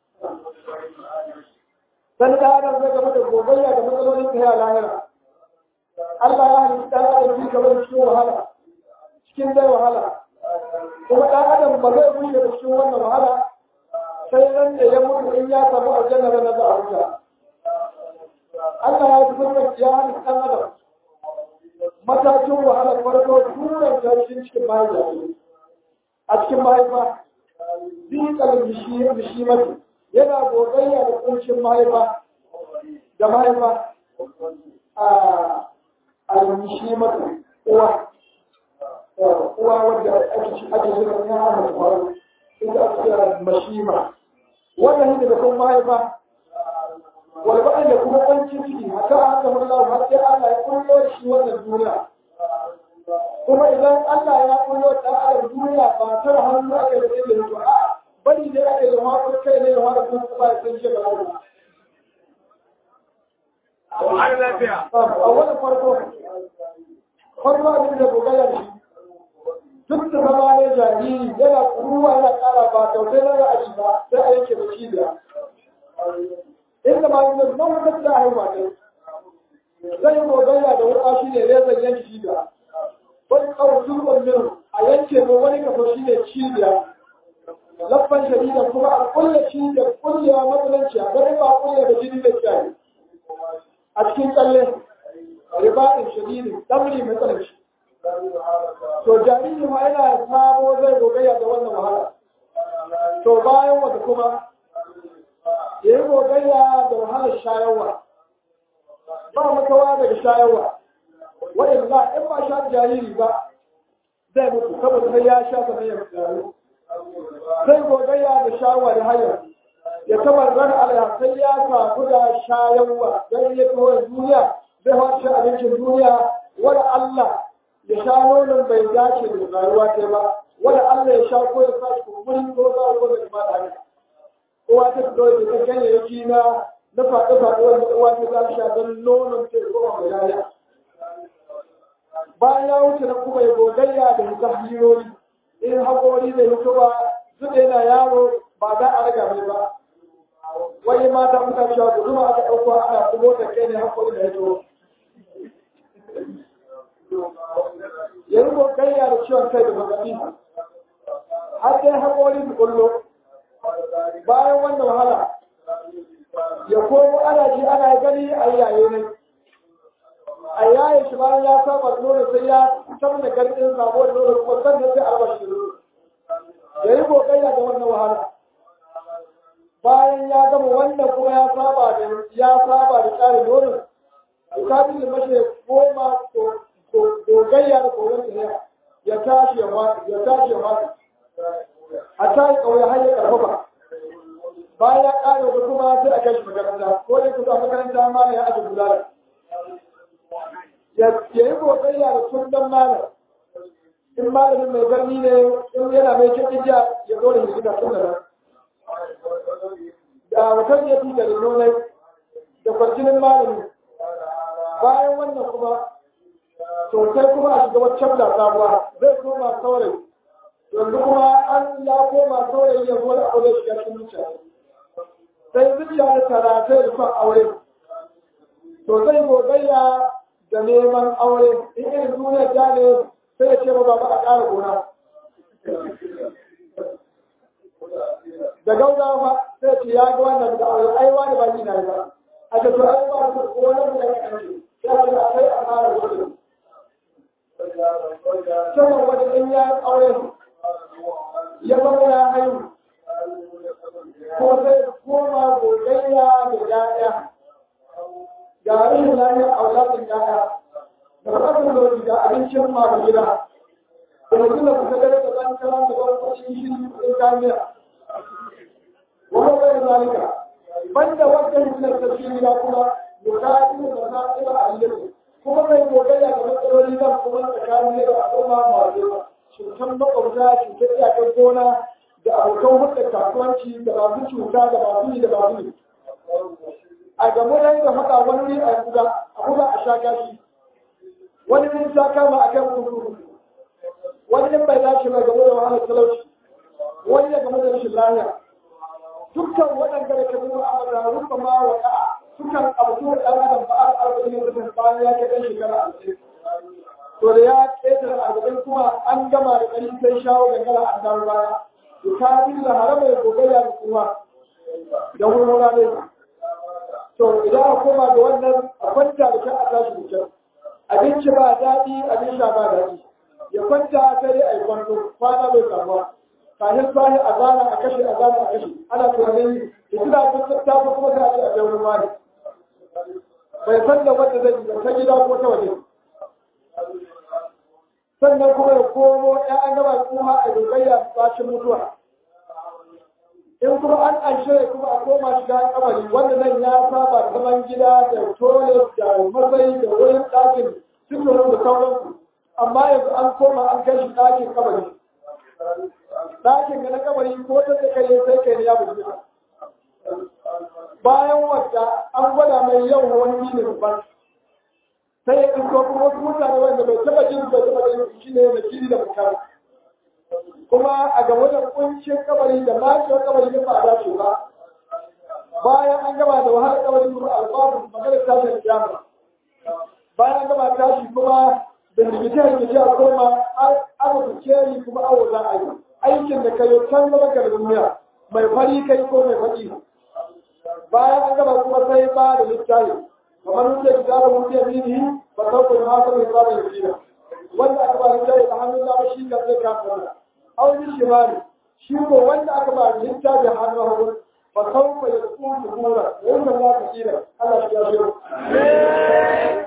dan da adam zai gaba da gogayya da matsalolin ta ya lahira Allah ya halitta ɗan adam shi gaba da cikin wahala cikin dai wahala kuma ɗan adam ba zai wuce da cikin wannan wahala sai nan da ya mutu in ya samu aljanna da na za a wuce Allah ya zubar ya halitta ɗan adam matakin wahalar farko turan tashin cikin mahaifa a cikin mahaifa zikal mishimati yana gogayya da kuncin mahaifa da mahaifa a al-mishimati uwa uwa wadda ake shirin ya hana faru ita ake kira mashima wannan ne da kuma mahaifa walbaɗin da kuma ƙwancin ciki haka haka mullahu har sai Allah ya kullo shi wannan duniya kuma idan Allah ya kullo da adam duniya ba ta hannu aka da ilimi to a bari ne aka yi hawa kai ne hawa kun ba san shi ba Har lafiya. a wani farko farko abin da bugalar shi duk da zama ne jariri yana kuruwa yana kara ba kyautai na ra'ayi ba sai a yanke da cibiya inda ma yanzu nan wata da haihuwa ne zai gogayya da wuka shi ne rezan yanke cibiya wani kawo turban min a yanke ko wani kaso shi ne cibiya laffan shadida kuma a kulle cibiya kullewa matsalanci a gari ba kulle da jini da kiyaye a cikin tsalle ribaɗin shadidin ɗamri matsalanci to jariri ma yana samo zai gogayya da wannan wahala to bayan wata kuma ya yi gogayya da wahalar shayarwa ba makawa daga shayarwa waɗanda za in ba sha jariri ba zai mutu saboda sai ya sha sannan ya tsaro sai gogayya da shayarwa da hayar ya tabar ran alaiha sai ya samu da shayarwa don ya kawo duniya zai wace abincin duniya wani Allah ya sha nonon bai dace da rayuwa ta ba wani Allah ya sha ko ya sa shi kumburi ko za ko da ba da haka uwa ta fito da ta ganyayyaki na na faɗi-faɗi wanda uwa ta za sha don nonon ta ko ba mai bayan ya wuce na kuma ya gogayya da hita hirori in haƙori da hitowa zuɗe yana yaro ba za a raga mai ba wani mata muka cewa guduma aka ɗauko ana kuma ta kai ne haƙori da hito ya yi gogayya da ciwon kai da magaɗi har dai haƙori su kullo bayan wannan wahala ya komo ana ji ana gani a yaye ne a yaye shi bayan ya saba nono sai ya fitar da garɗin sabuwar nono kuma sannan sai alba shi ya yi kokayya da wannan wahala bayan ya gama wannan kuma ya saba da ya saba da tsarin nono bukatun da mace goma gogayya da koyon ta ya tashi ya mata ya tashi ya mata a tashi ƙauye har ya ƙarfafa bayan ya ƙare da kuma sai a kai shi makaranta ko dai kusa makaranta ma ya ake bulala ya yi kokayya da sundan malam in malamin mai garni ne in yana mai cikin jiya ya zo da shi da sundan da watan ya fi da nonai da kwarjinin malami bayan wannan kuma sosai kuma a shiga waccan da sabuwa zai koma saurayi yanzu kuma an ya koma saurayi ya zo da aure shiga cikin zuciya sai zuciya da taratai da son aure to zai gogayya da neman aure in irin duniya ta ne sai ya ce ba ba a ƙara gona da gaugawa ba sai ce ya ga wannan da aure ai wani ba ni na ba a ce to ai ba su ko wani da ya kace ya ce a kai a fara gudu sannan wani in ya aure ya zama ya haihu ko sai koma gogayya da ya'ya ga rashin lafiyar auladin ya'ya da rashin lori da abincin masu gida da mutum da kusa dare da zan kara da wani kwashin shi in kamiya wani bai zalika banda wata hikimar tafsiri na kuma bukatu da sa'ira a yi kuma mai gogayya da matsaloli zan kuma tsakanin da al'umma masu cutar makwabta cutar iyakar gona da abokan hulɗar kasuwanci da masu cuta da masu yi da masu yi a gamu da da haka wani a buga a buga a sha gashi wani ne ta kama a kan kudu wani ne bai dace mai gamu da wahalar talauci wani ya gamu da rashin lafiya dukkan waɗanda da ka nuna a da rufa ma wa ka'a sukan abu da ɗan adam ba a arba'in da bayan ya kai ɗan shekara arba'in to da ya ƙetare arba'in kuma an gama da ƙari sai shawo gangara an dawo baya to ta bi da haramai gogayya da kuma da wurwura ne to idan a koma da wannan a kwanta da kan a tashi da kyau abinci ba daɗi abin sha ba daɗi ya kwanta sai dai a yi kwanto kwana bai samuwa kafin sani a zana a kashe a zana a kashe ana tunanin da suna ta ta kuma sai a ce a kai wurin wani bai san da wanda zai yi ta gida ko ta waje sannan kuma ya komo ‘ya'yan gaba kuma a dogayya bacin mutuwa in kuma an anshe kuma a koma shiga kamari wanda nan ya saba da zaman gida da toilet da matsayi da wurin ɗakin suturin da sauransu amma yanzu an koma an kai shi ɗakin kabari ɗakin ga na kabari ko ta da kai sai kai ne ya buge ka bayan wata an gwada mai yau wani ne babban sai ya isko kuma wasu mutane wanda bai taba jin bai taba jin shi ne da kiri da bukari kuma a game da kuncin kabari da lafiyar kabari da ba a dace ba bayan an gama da wahalar kabari kuma alfaru magana ta da kiyama bayan an gama tashi kuma da rikice rikice a koma aka fice yi kuma awo za a yi aikin da kai can gaba ga duniya mai fari kai ko mai faɗi bayan an gama kuma sai ba da littafi kamar wuce da zara wuce mini ba sauka da masu mai zara da kira wanda aka ba littafi da hannun dama shi ka zai kasa wanda auni shimali shi ko wanda aka ba littafi hannun hagu ba sauka ya tsuntsu kura wanda za ka kira Allah shi ya shi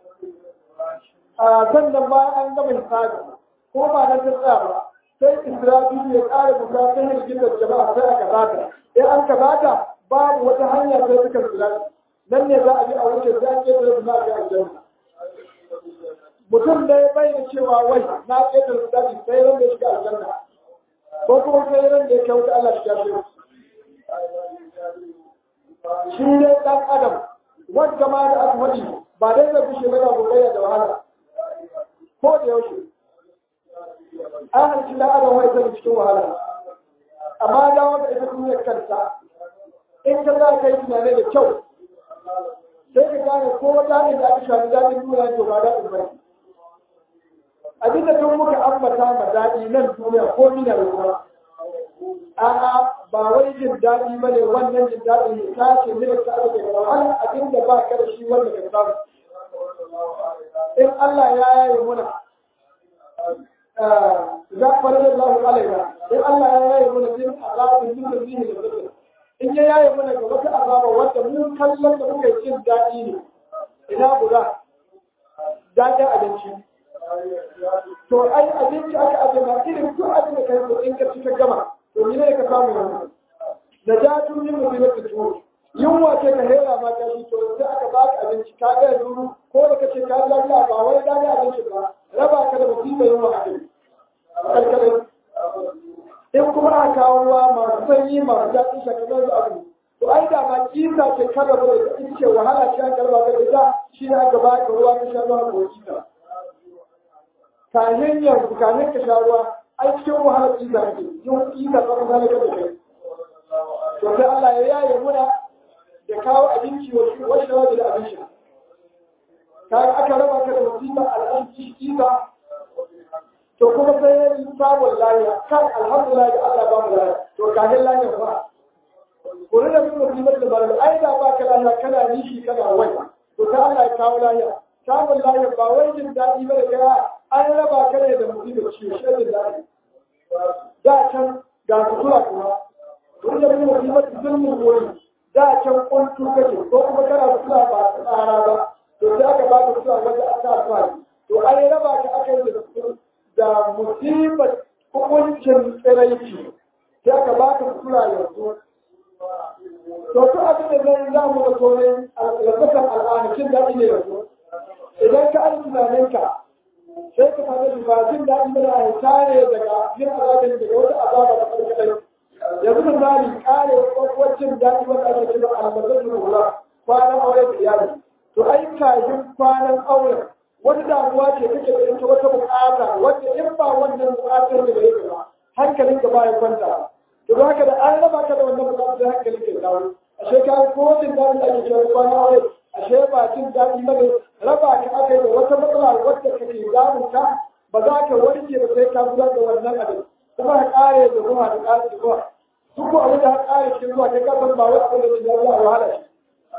a sannan bayan an gama hisabi ko ba na ta tsaya ba sai Isra'ilu ya ƙara bukatun hirgizar jama'a sai aka zata in an ka zata babu wata hanya sai suka zira nan ne za a bi a wuce sai an ƙetare su na ga aljanna mutum ne bai da cewa wai na ƙetare su daji sai ran da ya shiga aljanna ko kuma sai ran da ya kai wuta Allah shiga shi shi ne ɗan adam wanda ma da aka faɗi ba dai zai bushe ba da gogayya da wahala ko da yaushe an halci ɗan adam wai zai cikin wahala amma da wanda ita duniyar kanta in ka za ka yi tunani da kyau sai ka gane ko daɗin da aka shafi daɗin duniya to ba daɗin ba abin da tun muka ambata ma daɗi nan duniya ko mina da kuma a'a ba wai jin daɗi ba ne wannan jin daɗi ne ta ce ne ta aka daga wani abin da ba ka da shi wanda ka samu in Allah ya yaye muna za a farar Allah alaina in Allah ya yaye muna din azabin dukkan zihin da zikir in ya yaye mana ga wata azaba wanda mun kallon da muka yi jin daɗi ne ina guda daɗin abinci to ai abinci aka aje ma irin duk abin da kai ko in ka ci ka gama to ni ne ka samu yanzu da ja tun yin musibar da tuwo yunwa ce ka hera ma ka shi to sai aka ba ka abinci ka ga yanzu ko da kace ka ji lafiya ba wai daɗin abinci ba raba ka da musibar yunwa a kai kalkalai in kuma aka kawo ruwa masu sanyi masu daɗin shakalar da abu to ai da ma kisa ce kada ba da ita ce wahala ce an karba ka ita shi ne aka ba ka ruwa ka sha ruwa ko kisa kayan yanzu kayan ka sha ruwa ai cikin wahala kisa ne yin kisa ba ka zalika da kai to sai Allah ya yaye muna da kawo abinci wa shi wani da da abinci ka aka raba ka da musiba al'anci kisa to kuma sai ya yi samun lafiya kan alhamdulillah da Allah ba mu lafiya to kafin lafiya ba ku rina bin musibar da baralu ai da ba ka lafiya kana nishi kana wai to ta Allah ya kawo lafiya samun lafiya ba wai jin daɗi ba da kai an raba ka ne da musibar ciwo shi jin daɗi da can ga sutura kuma ku rina bin musibar da zulmin wuri da can kuntu kake ko kuma kana sutura ba tsara ba to sai aka ba ka sutura wanda aka alfahari to an raba ka aka yi da sutura da musibar hukuncin tsiraici sai aka ba ka tura yanzu. To su abin da zai za mu da tone lafasar al'anakin daɗi ne yanzu. Idan ka an tunaninka sai ka fara da ba jin daɗi da a tare daga yin azabin daga wata azaba da farkaɗai. Yanzu misali kare kwakwacin daɗi wanda ake kira almazar da hula kwanan aure da iyali. To ai kafin kwanan auren wani damuwa ce kake da ita wata bukata wanda in ba wannan bukatar da yake ba hankalin ka baya kwanta to don haka da an raba ka da wannan bukatar da hankalin ka dawo ashe ka ko jin daɗi da ake cewa kwana aure ashe ba jin daɗi ba ne raba ka aka yi da wata matsala wadda kake damun ka ba za ka warke ba sai ka gudanar da wannan abin kuma ka kare da zuwa da kare da zuwa duk ko abin da ka kare cikin zuwa kai ka san ba wai abin da ke jawo a wahala shi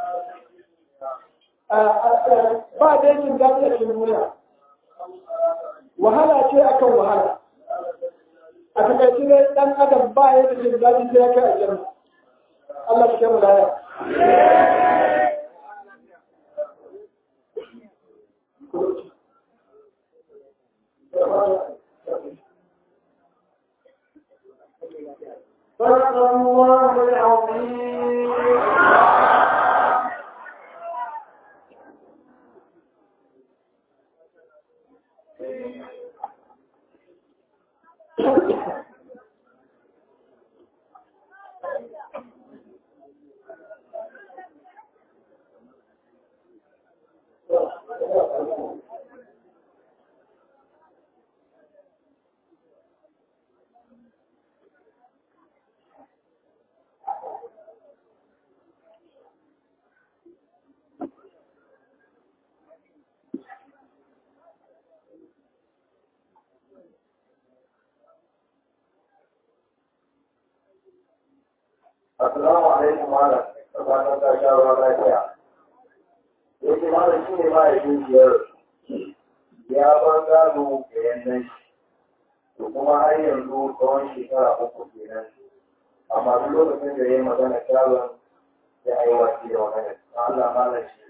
ba da yakin daɗi a cikin duniya wahala ce akan wahala a takaice ne ɗan adam ba ya da jin daɗi sai ya kai aljanna Allah shi mu laya صدق الله العظيم Assalamu alaikum malam, da fatan ka sha ruwa lafiya. Yake malam shi ne mahaifin biyar ya bar gado da yannan shi, to kuma har yanzu tsawon shekara uku kenan. Amma duk lokacin da ya yi magana shagon ya yi wasi da magana. Allah malam shi.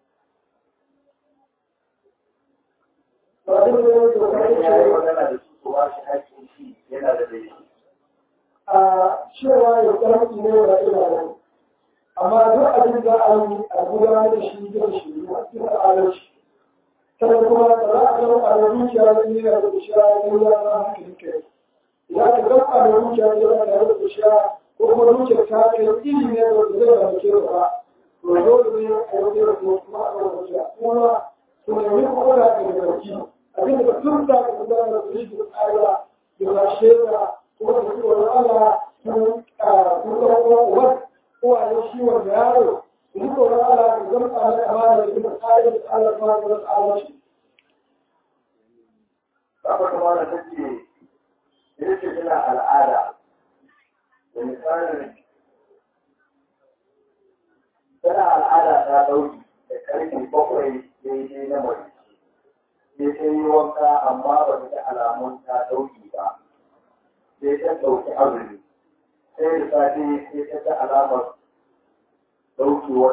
ba duk da yake da Wani ya yi kai magana da su su ba shi haƙƙin shi yana da laifi. a cewa ya karfi ne da ilayen amma duk abin da an yi a gudanar da shi zai shi a cikin adalci sannan kuma da za a zama a zuciya zai yi da zuciya ya yi ya zama hankalin kai ya ka zama a zuciya zai zama da zuciya ko kuma zuciya ta kai iri ne da zai zama ke ba to dole ne a yi da kuma a zama zuciya kuma su nemi kuma da ga garki abin da tun da ka gudanar da su da tsara da ba shaida kuma da tsoron Allah sun sun zama uwar uwaye shi wanda yaro su ji tsoron Allah da zama tsarin amana da kuma tsarin da Allah ma da tsara shi. Kafa kuma da take yake tana al'ada da misalin tana al'ada ta ɗauki da ƙarfe bakwai daidai na mace. Sai ta yi wanka amma ba ta ga alamun ta ɗauki ba. Sai ta ɗauki azumi. Sai da safe sai ta ga alamar ɗaukewar.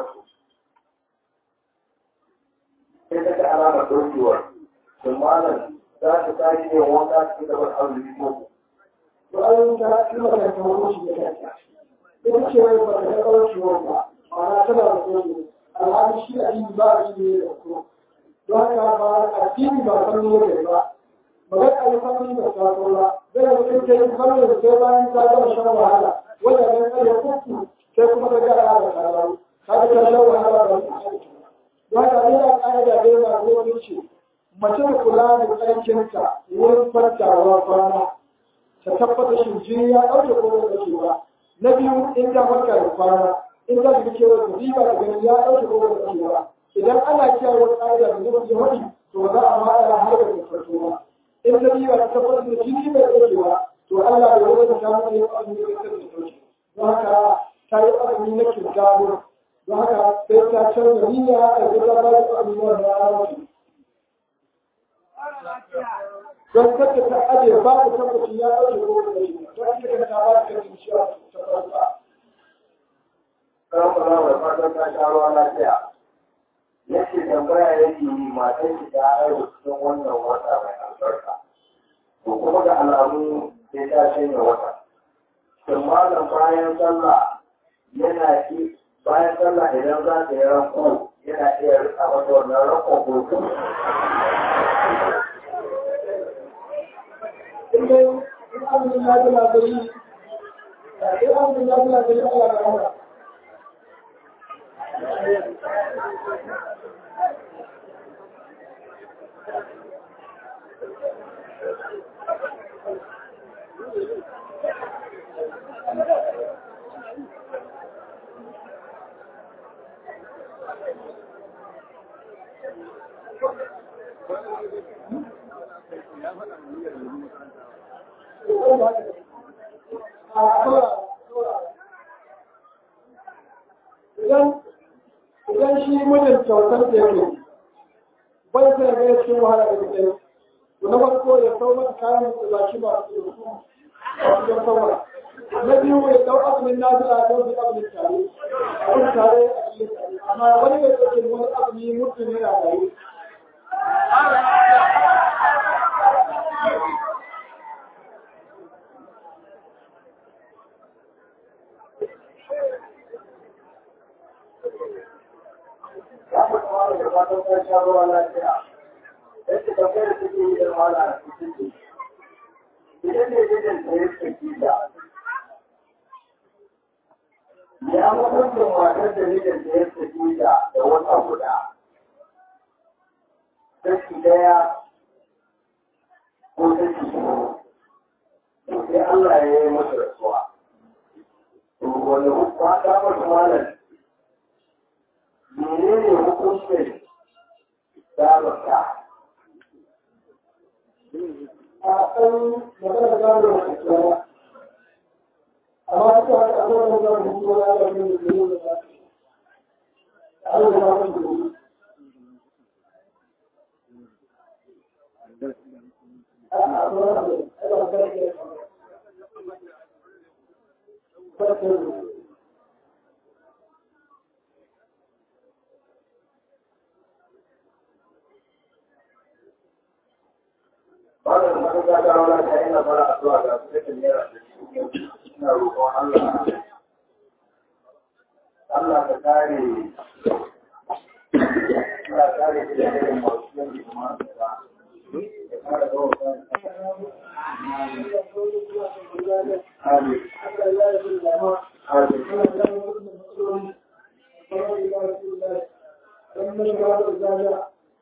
Sai ta ga alamar ɗaukewar. Shin malam za ta tashi yin wanka cikin gaban azumi ko To an ta yi maka ta wani shi da kanta. Ita ce wai ba ta ga kawai shi wanda ma'ana tana da koyo. Alhali shi a yi ba a yi ne da ko. Don haka ba a fili ba san ne da ba. Magana a yi fanni ba ta ko ba. Zai mutum ta yi fanni da sai bayan ta gama shan wahala. Wanda ne kare kuku sai kuma ta gara da karatu. Kaga ta shan wahala ba ta aiki. Don haka ne ya ƙa'ida da yana wani ce. Mace da kula da tsarkinta wurin farkawa kwana ta tabbatar shi jini ya ɗauke ko da ɗauke ba. Na biyu in ta farka da kwana in ta shiga kewa ta riba da ganin ya ɗauke ko da ɗauke ba. Idan ana kiyaye wata ƙa'ida da zuwa jin wani to ba za a ma ana har da farko ba. In ta riba ta tabbatar da jini bai ɗauke ba to Allah bai wani ta samu ne a cikin da ta ɗauke. Don haka ta yi azumi na kirgado. Don haka sai ta canza niyya a gida ba da azumi wanda ya rasu. don kada ta aje ba ku tabbacin ya ɗauke ko da shi don ita ta ba ta kan cewa ta farka kan kula da fatan ta sha ruwa lafiya. Yake tambaya yake yi matan shi ta haihu cikin wannan wata mai albarka. To kuma da alamu sai ta shanya wata. Shin malam bayan sallah yana ki bayan sallah idan za ta yi ranko yana iya rika mata wannan ranko ko in dai in azumin ya ji labari in azumin ya ji labari Allah da Allah idan idan shi mijin kyautar da yake bai sai ga cikin wahala da kake to na farko ya sau mata kayan da ba shi ba su a cikin saura na biyu ya dau azumin nazila don su azumin tare a tare a cikin tare amma wani mai ɗauke wani azumi mutum yana tare Ya fi kuma da fatan ta sha ruwa lafiya. yadda tambayar da take yi da mala a cikin idan ne gidan da ya saki da ya hukuncin matar da gidan da ya saki da da wata guda saki daya ko saki sai Allah ya yi masa rasuwa wani hukuma ta masu malam menene hukuncin damarta a ɗan magana da gano da kuma amma duka haka an zama da gano da kuma ya ga yin da yin da ta an zama da gano da a a zama da ai ba ga da Thank wannan masu gaggawa na ta ina fara addu'a ga su da naira da ina roƙon Allah Allah ka kare Allah kare shi da irin masu yin kuma da ya kare gawa Amin. Amin. you.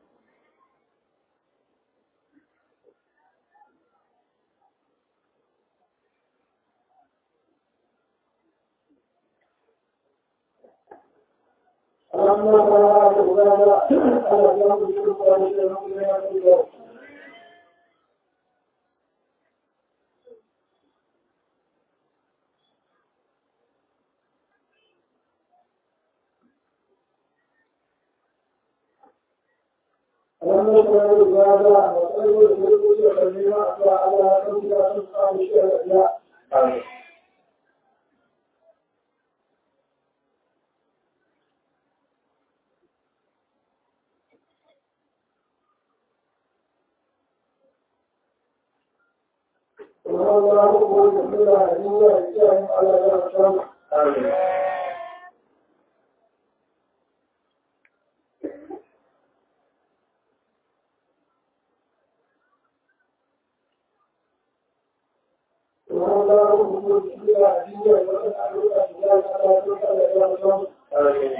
Amin. Amin. Amin.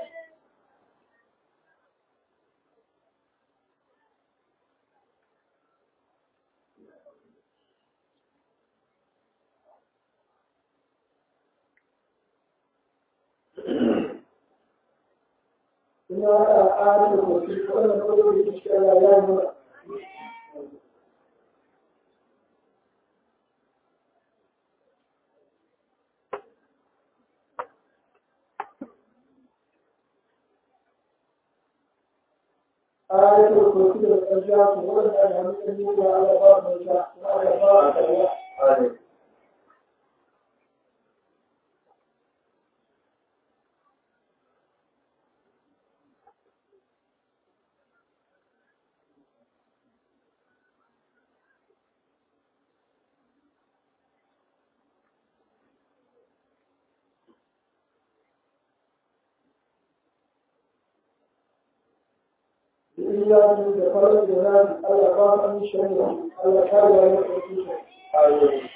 آية الكرسي والأرجاء وولد أن يمكن على بعض النساء وعلى بعض الأرواح Amin. إياك بفرج جناب على بعض من شيء على كاد ويكفي Amin.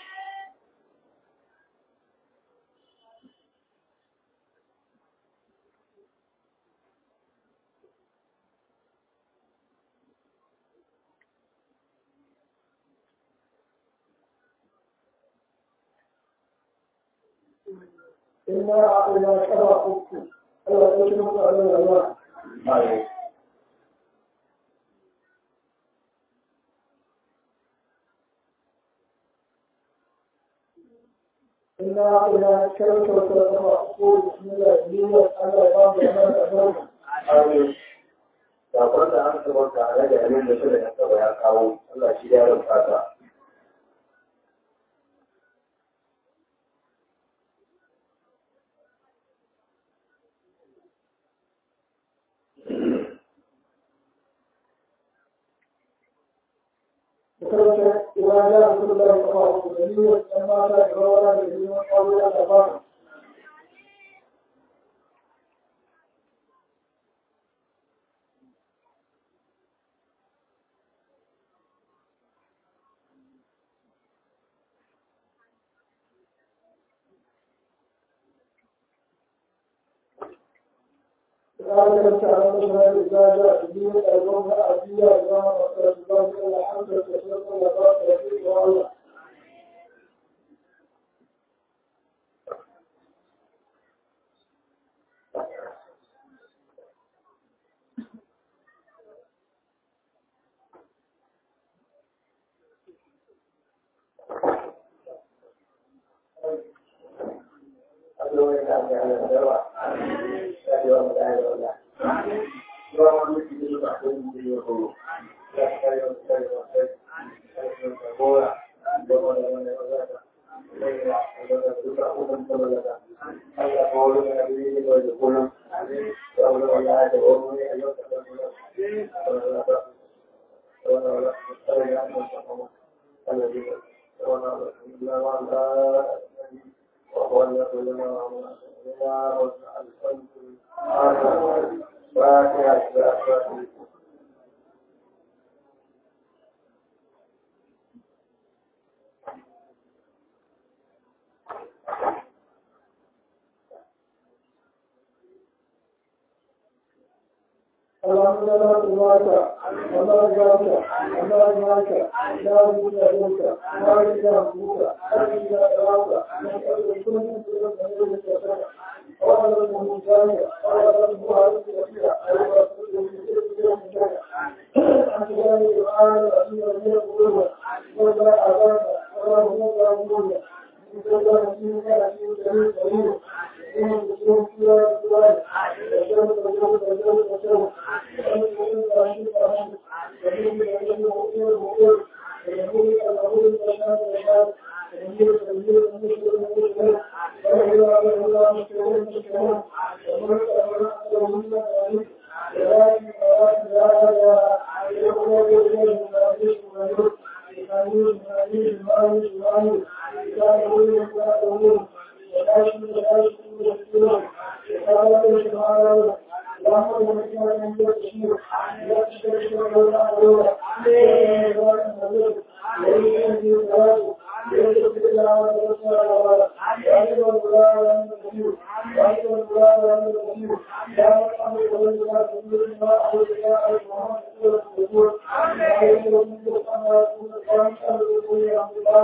إنا أعطيناك أرى ألا تشرك على الله Amin. إنا أعطيناك كرك وكرك أقول بسم الله إليه على بعض الناس Amin. Sakon da an saba tare da abin da shirin ya saba ya kawo, Allah shi ya rufa ta. وكرك إذا جاء رسول الله صلى الله عليه وسلم لما جاء رواه الذين قالوا يا أبا قال لك على مثلا إذا جاء الدين الأرض أبيا إذا أخرج الله إلى الحمد كثيرا وقال رفيق والله اللهم لا تبارك ولا جاك ولا جاك لا بد منك لا إله إلا أنت لا تراك نسأل كل من تقول من يتسرع ولا من مجاهد ولا من مهارة كثيرة ولا من مجاهد أنت لا يعان أمير من القلوب ولا أذان ولا هم لا يقول من كل نسيم نسيم جميل جميل إن بسم الله الرحمن الرحيم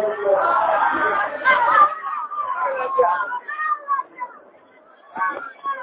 Thank you.